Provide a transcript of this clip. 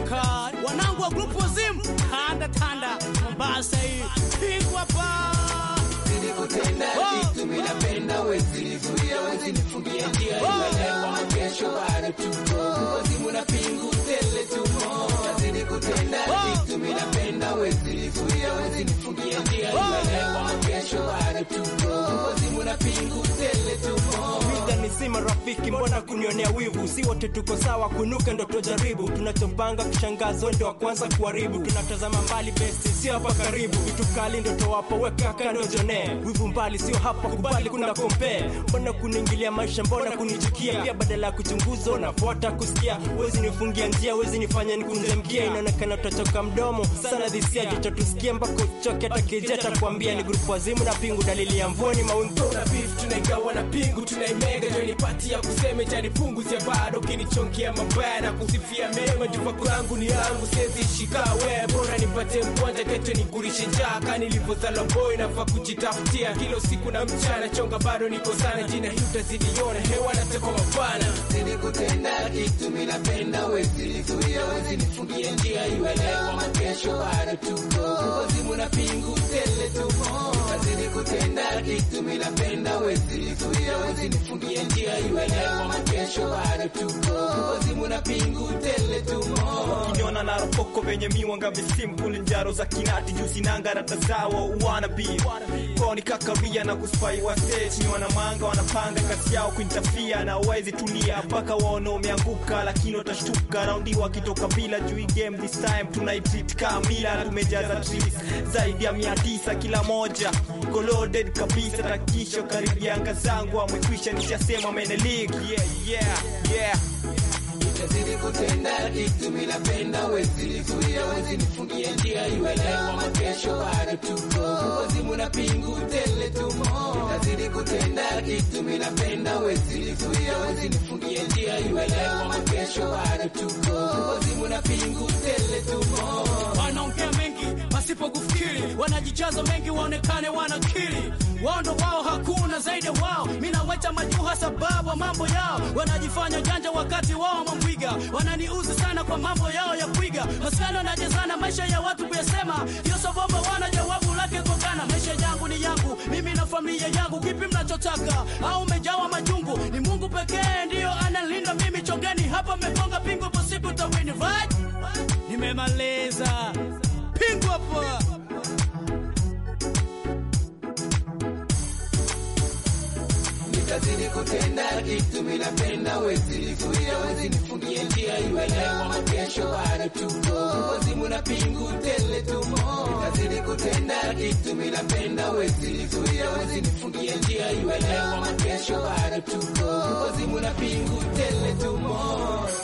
kali wanangu wa grupu wazimu tanda tanda Mombasa hii pigwa pa Nilikutenda kitu mimi napenda wezi nizuia wezi nifungie njia iwelewa makesho bado tuko wazimu na pingu tele tumo nazidi kutenda kitu mimi napenda wezi nizuia wezi nifungie njia iwelewa makesho bado tuko wazimu na pingu tele tumo Mida ni si marafiki, mbona kunionea wivu? Si wote tuko sawa, kunuka ndo tujaribu. Tunachopanga kishangazo ndo wa kwanza kuharibu. Tunatazama mbali besti, sio hapa karibu. Vitu kali ndo towapa, weka kando jone. Wivu mbali, sio hapa kubali, kuna compare. Mbona kuniingilia maisha, mbona kunichukia? Pia badala ya kuchunguza, unafuata kusikia. Wezi nifungia njia, wezi nifanya nikunze mkia. Inaonekana utachoka mdomo sana, dhisia jicho tusikie mpaka uchoke. Hata keja takwambia ni grupu wazimu na pingu, dalili ya mvua ni maunto na beef tunaigawa na pingu tunaimega joni pati ya kuseme jani pungu sia bado kinichongea mabaya na kusifia mema jupa kwangu ni yangu siwezi shika we bora nipate mkwanja keto nigurishe njaka nilivyozala boy nafaa kujitafutia kilo siku na mchana chonga bado niko sana jina hii utazidiona hewa natekwa mapana Nilikutenda kitu mimi napenda wezi nizuia wezi nifungie njia iwelewa makesho bado tuko wazimu na pingu tele tumo nazidi kutenda kitu mimi napenda wezi nizuia wezi nifungie njia iwelewa makesho bado tuko wazimu na pingu tele tumo Ukiniona na rokoko venye miwanga visimple njaro za kinati juu sinanga rata zawo wanna be koni kakaria na kuspai wa stage ni wanamanga wanapanga kazi yao kuintafia na wezi tulia mpaka waone umeanguka lakini watashtuka raundi wakitoka bila juu hii game this time tunaitreat kamila tumejaza trees zaidi ya mia tisa kila moja goloded kabisa takisho karibia anga zangu amekwisha nishasema mene league yeah yeah yeah Nazidi kutenda kitu mimi napenda wezi nizuia wezi nifungie njia iwelewa makesho bado tuko wazimu na pingu tele tumo nazidi kutenda kitu mimi napenda wezi nizuia wezi nifungie njia iwelewa makesho bado tuko wazimu na pingu tele tumo wanaongea mengi pasipo kufikiri, wanajijaza mengi waonekane wanakili. Wao ndo wao, hakuna zaidi ya wao. Mimi nawaita majuha sababu ya mambo yao, wanajifanya janja wakati wao mambwiga. Wananiuzi sana kwa mambo yao ya kuiga, maswali wanajazana maisha ya watu kuyasema, hiyo sababu wana jawabu lake kogana. Maisha yangu ni yangu, mimi na familia yangu, kipi mnachotaka? Au umejawa majungu? Ni Mungu pekee ndiyo analinda mimi. Chongeni hapa, mmegonga pingu, ipo siku tawini, right? Nimemaliza pingu hapa. Nitazidi kutenda kitu mimi napenda wezi nizuia wezi nifungie njia iwelewa makesho bado tuko wazimu na pingu tele tumo Nitazidi kutenda kitu mimi napenda wezi nizuia wezi nifungie njia iwelewa makesho bado tuko wazimu na pingu tele tumo